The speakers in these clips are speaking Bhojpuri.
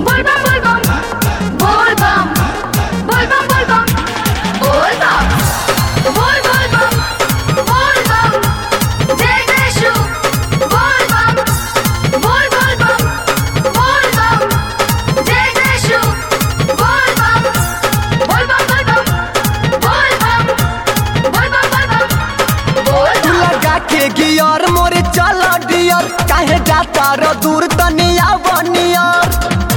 बोल बम बोल बम बोल बम बोल बम बोल बम बोल बम बोल बोल बम बोल बम जय जय शु बोल बम बोल बोल बम बोल बम जय जय शु बोल बम बोल बम बोल बम बोल बम बोल बम बोल बम बोल तू बम लगा के गियर मोरे चल डियर काहे जाता र दूर तनिया बनियर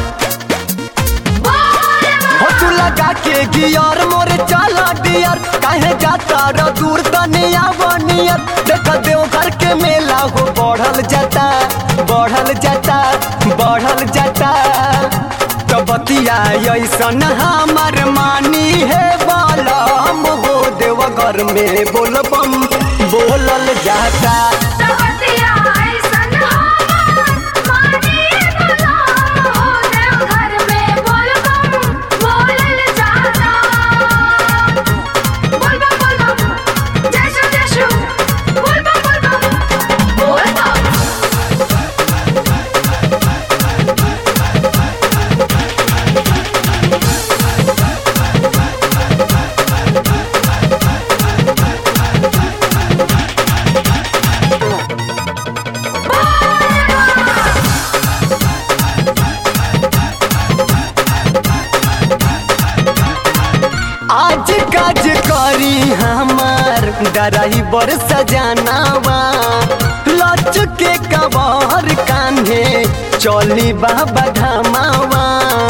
हो तू लगा के गियर मोरे चल डियर काहे जाता र दूर तनिया बनियर देख देव घर के मेला हो बढ़ल जाता बढ़ल जाता बढ़ल जाता तो बतिया ऐसन हमर मानी है बालम हो देव घर में बोलबम बोलल जाता सवतिया ऐसन हमर मानी भला हो देव घर में बोल बम बोलल जाता बोल बम बोल बम जय शु जय शु बोल बम बोल बम बोल बम आज काज करी हमार ड्राइवर सजानावा लच के कबर कान्हे चली बाबा धामावा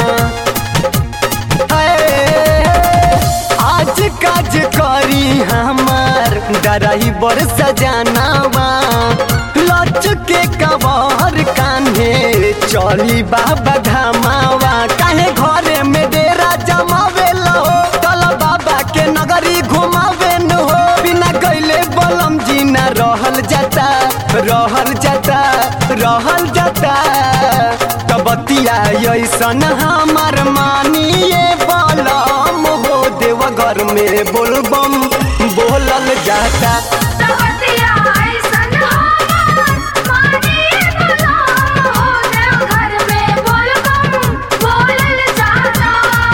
हे, आज काज करी हमार ड्राइवर सजानावा लच के कबर कान्हे चली बाबा धामावा काहे घरे में डेरा जमावे लो चल बाबा के नगरी घुमावे न हो बिना गईले बलम जी न रहल जाता रहल जाता रहल जाता तबतिया ऐसन हमार मानिए बलम हो देव घर में बोलबम बोलल जाता सवतिया ऐसन हमर मानी भला हो देव घर में बोल बम बोलल जाता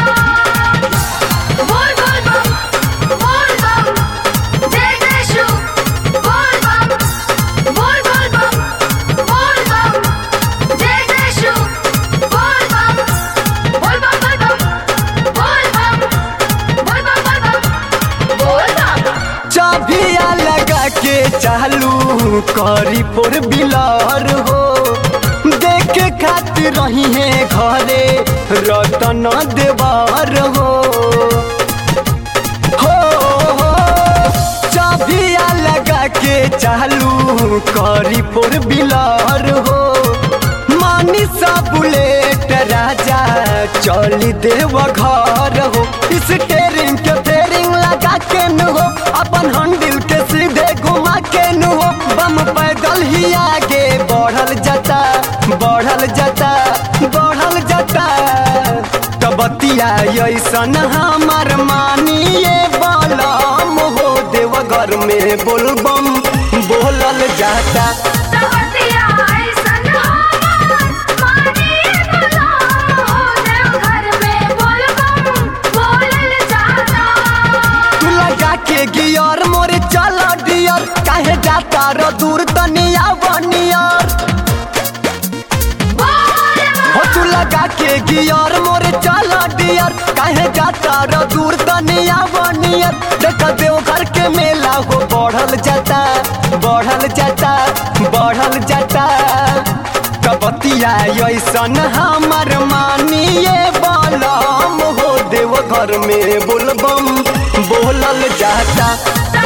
बोल बोल बम बोल बम जय जय शु बोल बम बोल बोल बम बोल बम जय जय शु बोल बम बोल बम बोल बम बोल बम बोल बम बोल बम बोल बम चाबिया लगा के चालू करी पोर बिलार हो देखे खातिर रही है घरे रतन देवार हो हो हो, चाबिया लगा के चालू करी पोर बिलार हो मानी सा बुलेट राजा चली देव घर हो स्टेरिंग के फेरिंग लगा के न हो अपन हंडिल के सीधे घुमा के न हो बम पैदल ही आगे बढ़ल जाता बढ़ल जाता बढ़ल जाता तबतिया ऐसन हमार मानिए बलम हो देव घर में बोलबम बोलल जाता सवतिया ऐसन हमर मानी भला हो देव घर में बोल बम बोलल जाता तू लगा के गियर मोरे चल डियर काहे जाता र दूर तनिया बनियर हो तू लगा के गियर मोरे चल डियर काहे जाता र दूर तनिया बनियर देख देव घर के मेला हो बढ़ल जाता बढ़ल जाता बढ़ल जाता कबतिया ऐसन हमर मानिए बलम हो देव घर में बोलबम बोलल जाता सवतिया